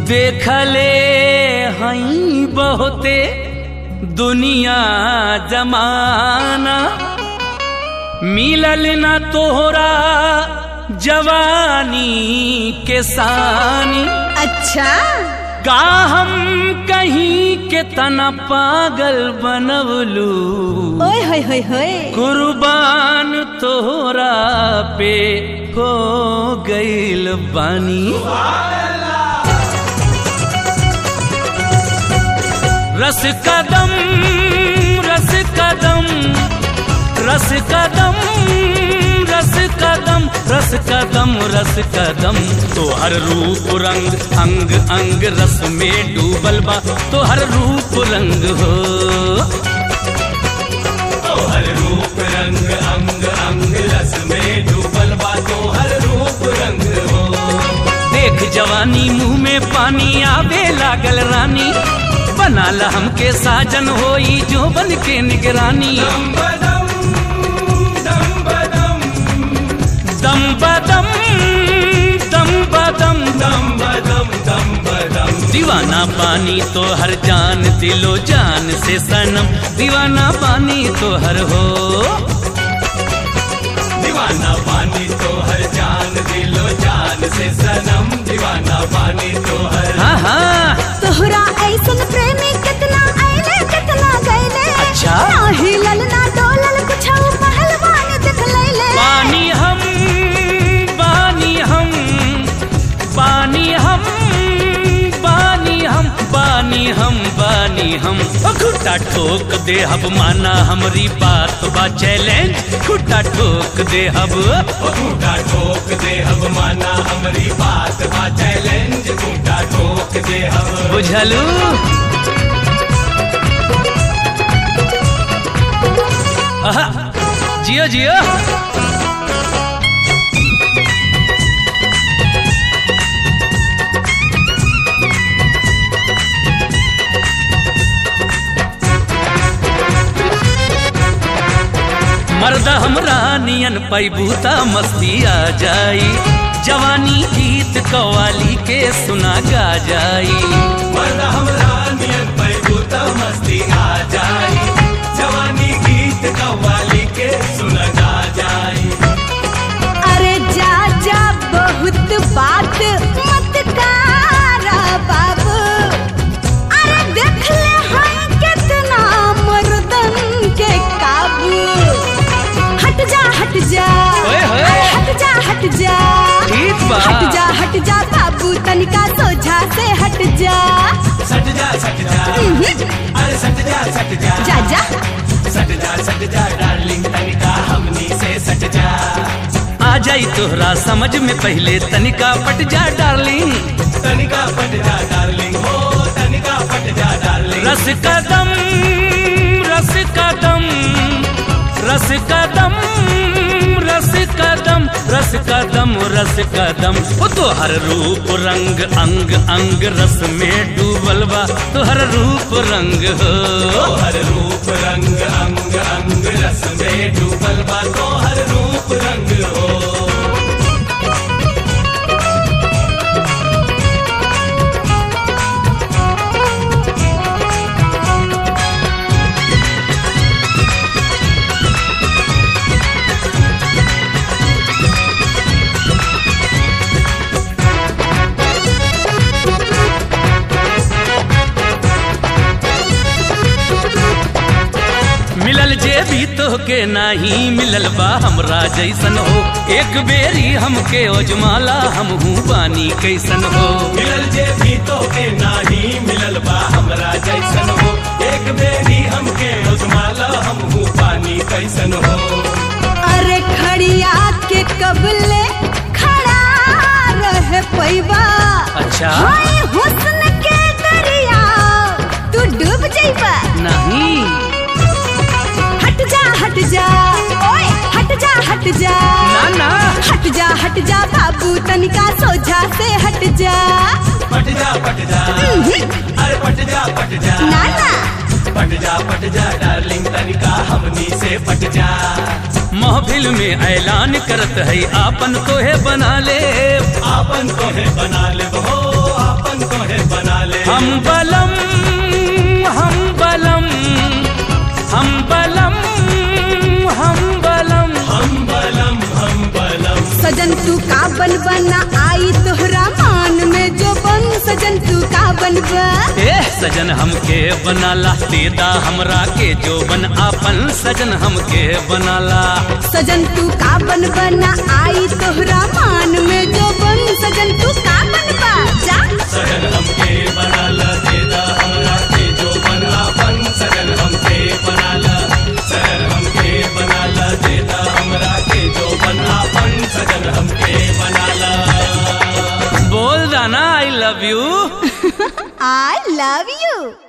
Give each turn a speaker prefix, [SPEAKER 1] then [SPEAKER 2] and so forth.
[SPEAKER 1] देखले हई बहुते दुनिया जमाना मिलल न तोहरा जवानी के सानी
[SPEAKER 2] अच्छा
[SPEAKER 1] का हम कहीं के तना पागल बनवलू
[SPEAKER 2] ओए होए होए होए
[SPEAKER 1] कुर्बान तोहरा पे हो गईल बानी रस कदम रस कदम रस कदम रस कदम रस कदम रस कदम तोहर रूप रंग अंग अंग रस में डूबल बा तोहर रूप रंग हो
[SPEAKER 3] तोहर रूप रंग अंग अंग रस में डूबल बा तोहर रूप रंग हो
[SPEAKER 1] देख जवानी मुंह में पानी आवे लागल रानी बना ला हमके साजन होई जो बन के निगरानी
[SPEAKER 3] दम बदम दम बदम
[SPEAKER 1] दम बदम दम बदम
[SPEAKER 3] दम बदम दम बदम
[SPEAKER 1] दीवाना पानी तो हर जान दिलो जान से सनम दीवाना पानी तो हर हो
[SPEAKER 3] दीवाना पानी तो हर जान दिलो जान से सनम दीवाना पानी तो हर
[SPEAKER 1] हाँ हाँ
[SPEAKER 2] तोहरा ऐसन प्रेमी कितना आइले कितना गइले
[SPEAKER 1] अच्छा।
[SPEAKER 2] ना हिलल ना डोलल कुछ पहलवान देख लैले
[SPEAKER 1] पानी हम पानी हम पानी हम पानी हम पानी हम पानी हम ओ खुट्टा ठोक दे हब माना हमरी बात बा चैलेंज खुट्टा ठोक दे हब
[SPEAKER 3] ओ खूंटा ठोक दे अब माना हमारी बात बा चैलेंज खूंटा ठोक दे अब
[SPEAKER 1] बुझलू आहा, जियो जियो मर्द हमरा नियन पैबूता मस्ती आ जाई जवानी गीत कवाली के सुना गा जाई
[SPEAKER 3] मर्द हमरा नियन पैबूता मस्ती आ जाई जवानी गीत कव्वाली के सुन गा जाई
[SPEAKER 2] अरे जा जा बहुत बात मत करा बाबू अरे देख ले हम कितना मर्दन के काबू हट जा हट जा
[SPEAKER 1] ओए होए।
[SPEAKER 2] अरे हट जा हट जा
[SPEAKER 1] ठीक बा
[SPEAKER 2] हट जा हट जा बाबू तनिका सोझा से हट जा
[SPEAKER 3] सट जा सट जा अरे सट जा सट जा
[SPEAKER 2] जा जा
[SPEAKER 3] सट जा सट जा डार्लिंग तनिका हमनी से सट जा
[SPEAKER 1] आ जाई तोहरा समझ में पहले तनिका पट जा डार्लिंग
[SPEAKER 3] तनिका पट जा डार्लिंग हो तनिका पट जा डार्लिंग
[SPEAKER 1] रस कदम रस कदम रस कदम रस कदम रस कदम रस कदम ओ तोहर रूप रंग अंग अंग रस में डूबल बा तोहर रूप रंग हो
[SPEAKER 3] तोहर रूप रंग अंग अंग रस में डूबल बा तोहर रूप रंग हो
[SPEAKER 1] मिलल जे भी तोहके नाही मिलल बा हमरा जैसन हो एक बेरी हमके ओजमाला हमहू बानी कैसन हो
[SPEAKER 3] मिलल जे भी तो के नाही मिलल बा हमरा जैसन हो एक बेरी हमके उजमाला हमहू पानी कैसन हो
[SPEAKER 2] अरे खड़िया के कबले खड़ा रह पैबा
[SPEAKER 1] अच्छा
[SPEAKER 2] हाय हुस्न के दरिया तू डूब जाइबा
[SPEAKER 1] नहीं
[SPEAKER 2] हट जा हट जा ओए हट जा हट जा
[SPEAKER 1] ना ना
[SPEAKER 2] हट जा हट जा बाबू तनिका सोझा से हट जा
[SPEAKER 3] पट जा पट जा अरे पट जा पट जा
[SPEAKER 2] ना ना
[SPEAKER 3] पट जा पट जा डार्लिंग तनिका हमनी से पट जा
[SPEAKER 1] महफिल में ऐलान करत है आपन तोहे बना ले
[SPEAKER 3] आपन को है बना ले हो आपन को है
[SPEAKER 1] हम बलम हम बलम हम बलम हम बलम
[SPEAKER 3] हम बलम हम बलम
[SPEAKER 2] सजन तू का बन बना आई तोहरा मान में जो बन सजन तू का बनबा
[SPEAKER 1] ए सजन हमके बनाला देदा हमरा के जो बन आपन सजन हमके बनाला
[SPEAKER 2] सजन तू का बन बना आई तोहरा मान में जो बन सजन तू का बनबा जा
[SPEAKER 3] सजन हमके बनाला देदा हमरा के जो बना बन सजन हमके बनाला सजन हमके बनाला देदा हमरा के जो बना बन सजन हमके बनाला
[SPEAKER 1] बोल दाना I love you
[SPEAKER 2] I love you